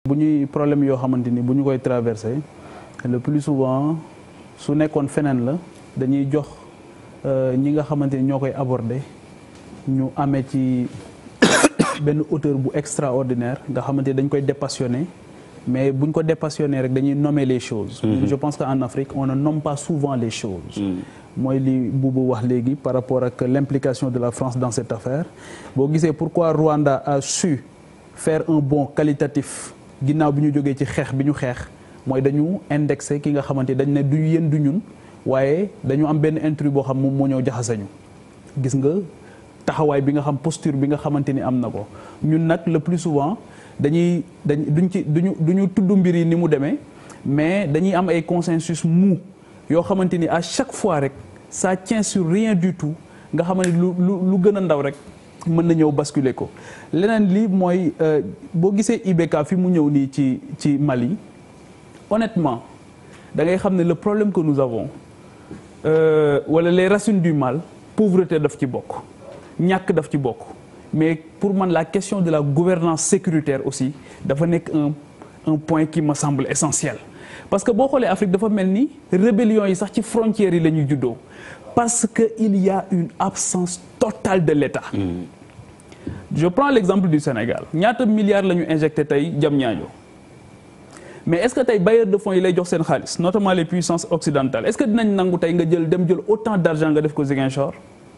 bu ñuy problème yoo xamante ni bu ñu koy traversé le plus souvent su nekkoon feneen la dañuy jox ñi nga xamante ni ñoo koy aborder ñu amee ci benn auteur bu extraordinaire nga xamante ni dañ koy dépassionné mais buñ ko dépassionné rek dañuy nommer les choses. je pense qu'en Afrique on ne nomme pas souvent les choses. mooy li Boubou wax léegi par rapport ak l'implication de la France dans cette affaire boo gisee pourquoi Rwanda a su faire un bond qualitatif ginnaaw bi ñu jógee ci xeex bi ñu xeex mooy dañu indexé ki nga xamante dañ ne du yéen du ñun waaye dañu am benn intrus boo xam moom moo ñëw jaxasañu gis nga taxawaay bi nga xam posture bi nga xamante ni am na ko ñun nag le plus souvent dañuy dañ duñ ci duñu duñu tudd mbir yi ni mu demee mais dañuy am ay consensus mou yoo xamante ni à chaque fois rek ça tient sur rien du tout nga xamante ni lu lu lu gën a ndaw rek mën na ñëw basculer ko leneen li mooy boo gisee IBK fi mu ñëw nii ci ci Mali honnêtement da ngay xam ne le problème que nous avons euh, wala les racines du mal pauvreté daf ci bokk ñàkk daf ci bokk mais pour man la question de la gouvernance sécuritaire aussi dafa nekk un un point qui me semble essentiel parce que boo xoolee Afrique dafa mel ni rébellion yi sax ci frontières yi la ñuy juddoo parce que il y a une absence totale de l'État je prends l'exemple du Sénégal ñaata milliards la ñu injecté tey Diamniadio mais est-ce que tey bailleurs de fonds yi lay jox seen xaalis notamment les puissances occidentales est-ce que dinañ nangu tey nga jël dem jël autant d'argent nga def ko Ziguinchor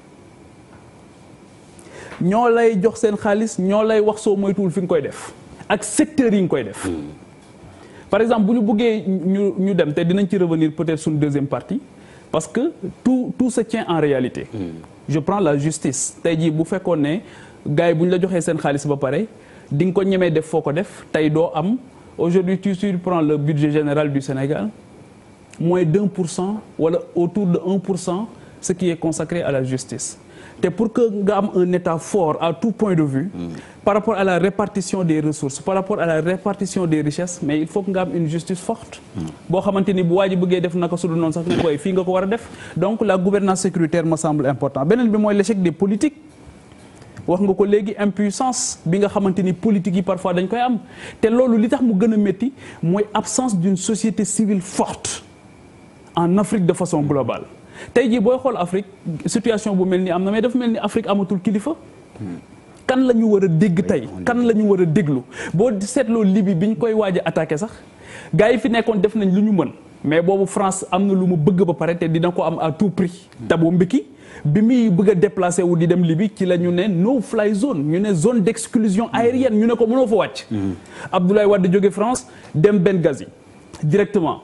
ñoo lay jox seen xaalis ñoo lay wax soo moytuwul fi nga koy def ak secteurs yi nga koy def par exemple bu ñu bëggee ñu ñu dem te dinañ ci revenir peut-être suñu deuxième partie parce que tout tout se tient en réalité je prends la justice tey jii bu fekkoon ne gars yi bu ñu la joxee seen xaalis ba pare di nga ko ñemee def foo ko def tey doo am aujourd'hui tu prends le budget général du Sénégal moins d'un pour cent wala autour de un pour cent ce qui est consacré à la justice te pour que nga am un état fort à tout point de vue par rapport à la répartition des ressources par rapport à la répartition des richesses mais il faut que nga am une justice forte boo xamante ni bu waa ji bëggee def naka su dul noonu sax ne koy fii nga ko war a def donc la gouvernance sécuritaire me semble important beneen bi mooy l'échec des politiques wax nga ko léegi impuissance bi nga xamante ni politique yi parfois dañ koy am te loolu li tax mu gën a métti mooy absence d'une société civile forte en Afrique de façon globale tey jii booy xool Afrique situation bu mel ni am na mais dafa mel ni Afrique amatul kilifa kan la ñu war a dégg tey kan la ñu war a déglu boo seetloo Libye bi ñu koy waaj a attaqué sax gars yi fi nekkoon def nañ lu ñu mën mais boobu France am na lu mu bëgg ba pare te dina ko am à tout prix Thabo Mbeki bi muy bëgg a déplacé wu di dem Libye ci la ñu ne no fly zone ñu ne zone d'exclusion aérienne ñu ne ko mënoo fa wàcc Abdoulaye Wade jóge France dem Benghazi directement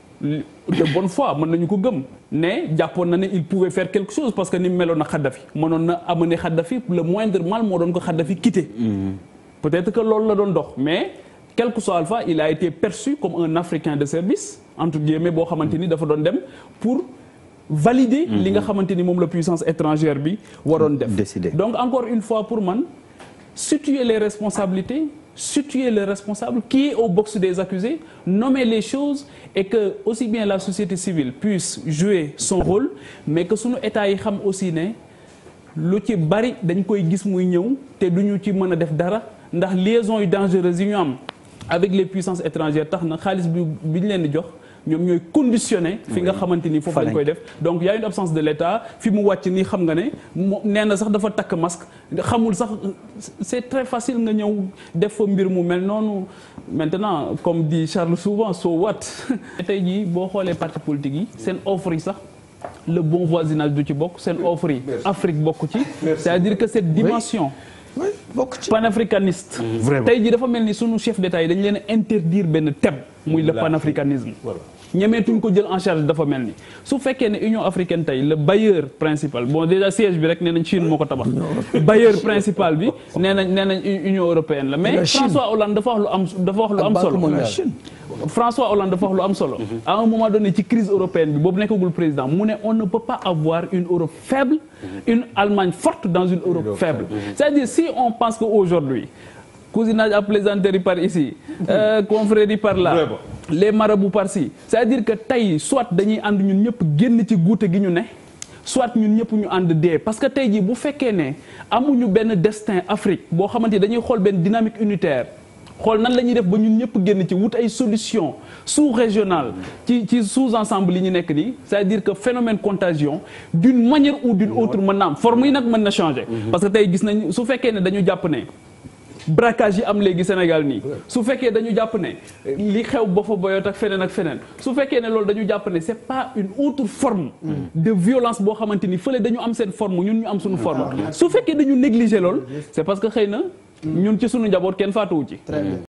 de bonne foi mën nañu ko gëm ne jàppoon na ne il pouvait faire quelque chose parce que ni mu meloon na Kadhafi mënoon na amener Kadhafi le moindre mal moo doon ko Kadhafi quitter peut-être que loolu la doon dox mais quel que soit alpha il a été perçu comme un Africain de service entre guillemets boo xamante ni dafa doon dem pour valider li nga xamante ni moom la puissance étrangère bi waroon def Décider. donc encore une fois pour man situer les responsabilités situer le responsable qui est au box des accusés nommer les choses et que aussi bien la société civile puisse jouer son rôle mais que sunu état yi xam aussi ne lu ci bari dañ koy gis muy ñëw te duñu ci mën a def dara ndax liaison yu dangereuses yi ñu am avec les puissances étrangères tax na xaalis bi bi ñu leen di jox ñoom ñooy conditionné fi nga xamante ni foofu lañ koy def donc y a une absence de l'État fi mu wàcc nii xam nga ne mo nee na sax dafa takk masque xamul sax c'est très facile nga ñëw def fa mbir mu mel noonu maintenant comme dit Charles souvent so what tey jii boo xoolee parti politique yi seen offre yi sax le bon voisinage du ci bokk seen offre yi Afrique bokk ci c'est-à-dire que cette dimension oui bokk ci. panafricaniste Vraiment. tey jii dafa mel ni sunu chef d'État yi dañ leen a interdire benn thème muy le panafricanisme ñemeetuñ ko jël en charge dafa mel ni su fekkee ne Union africaine tey le bailleur principal bon déjà siège bi rek nee nañ Chine moo ko tabax bailleur principal bi nee nañ nee nañ Union européenne la mais La Chine. François Hollande dafa wax lu am dafa wax lu am Banque solo mondiale. Chine. François Hollande dafa wax lu am solo à un moment donné ci crise européenne bi boobu nekkagul président mu ne on ne peut pas avoir une Europe faible une Allemagne forte dans une Europe faible c'est-à-dire si on pense que aujourd'hui cousinage à plaisanterie par ici euh, confrérie par là Vraiment. les marabouts par-ci c'est-à-dire que tey soit dañuy ànd ñun ñëpp génn ci guute gi ñu ne soit ñun ñëpp ñu ànd dee parce que tey jii bu fekkee ne amuñu benn destin Afrique boo xamante ni dañuy xool benn dynamique unitaire xool nan la ñuy def ba ñun ñëpp génn ci wut ay solution sous régionale ci ci sous ensemble yi ñu nekk nii c'est-à-dire que phénomène contagion d'une manière ou d'une autre mën na am forme yi nag mën na changer parce que tey gis nañ su fekkee ne dañu jàpp ne braquage yi am léegi Sénégal nii su fekkee dañu jàpp ne li xew ba fa boyot ak feneen ak feneen su fekkee ne loolu dañu jàpp ne c'est pas une autre forme de violence boo xamante ni fële dañu am seen forme ñun ñu am suñu forme su fekkee dañu négliger lool c'est parce que xëy na ñun ci suñu njaboot kenn faatuwu ci